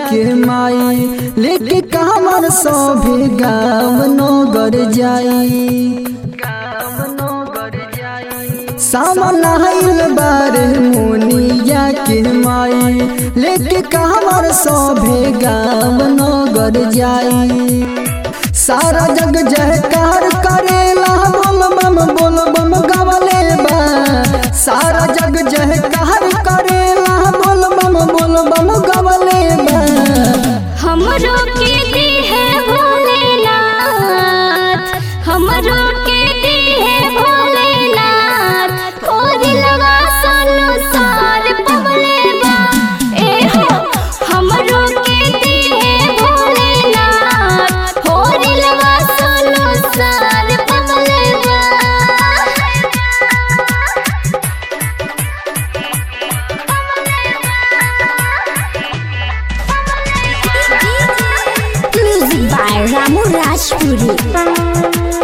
के माई लेके कामर सभे गाँव नगर जाई सामन आइल बारे मुनिया के माई लेके कामर सभे गाँव नगर जाई सारा जग जयकार करेला बोल बम बोल बम गवले बा सारा जग जयकार करेला बोल बम बोल बम गवले बा हमरो के दी है भोलेनाथ हमरो के दी है भोलेनाथ और लगा संसार पवले बा ए हो हमरो के दी है भोलेनाथ और लगा संसार पवले बा Music by Ramu Rajpuri.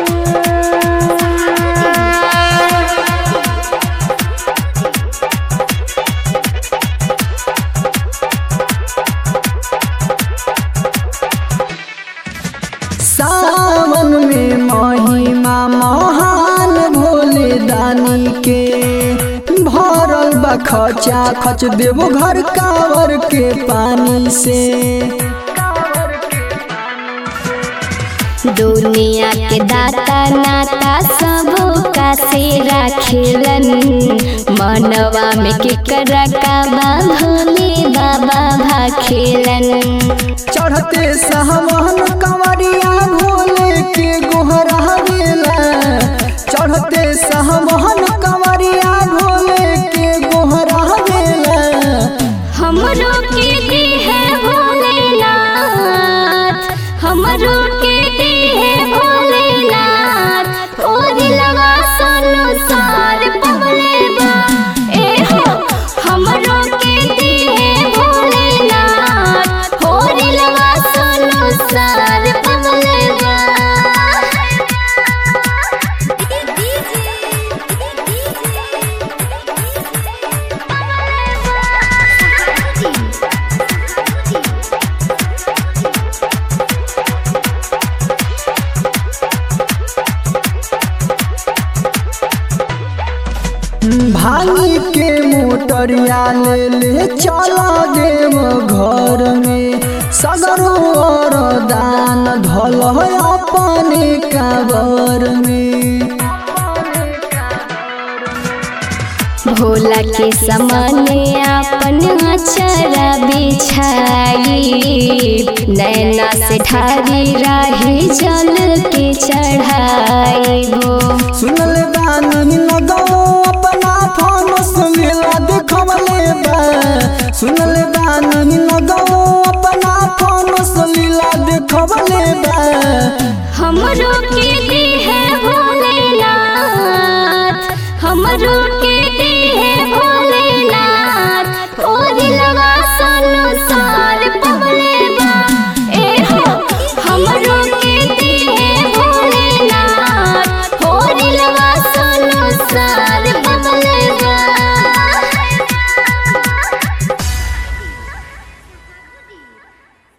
सावन में महिमा महान भोले दानी के भरल बा खचा खच देवो घर कावर के पानी से दुनिया के दाता नाता सब का से राखेलन मनवा में केकरा का बा भोले बाबा भाखेलन चढ़ते सहमन कंवरिया भोले के गोहरा गेला चढ़ते सहमन कंवरिया भोले के गोहरा गेला हमरो के दी है भोलेनाथ हमरो के दी है भोलेनाथ और लगा संसार पवले बा ए हो हमरो के दी है भोलेनाथ और लगा संसार पवले बा भांगी के मोटरिया ले ले चला देव घर में सगरो और दान धल अपने काबर में भोला के समाने अपन अचरा बिछाई नैना से ठारी राही जल के चढ़ाई वो सुनल बानी लगो अपना फानस मेला देखवले बा सुनल बानी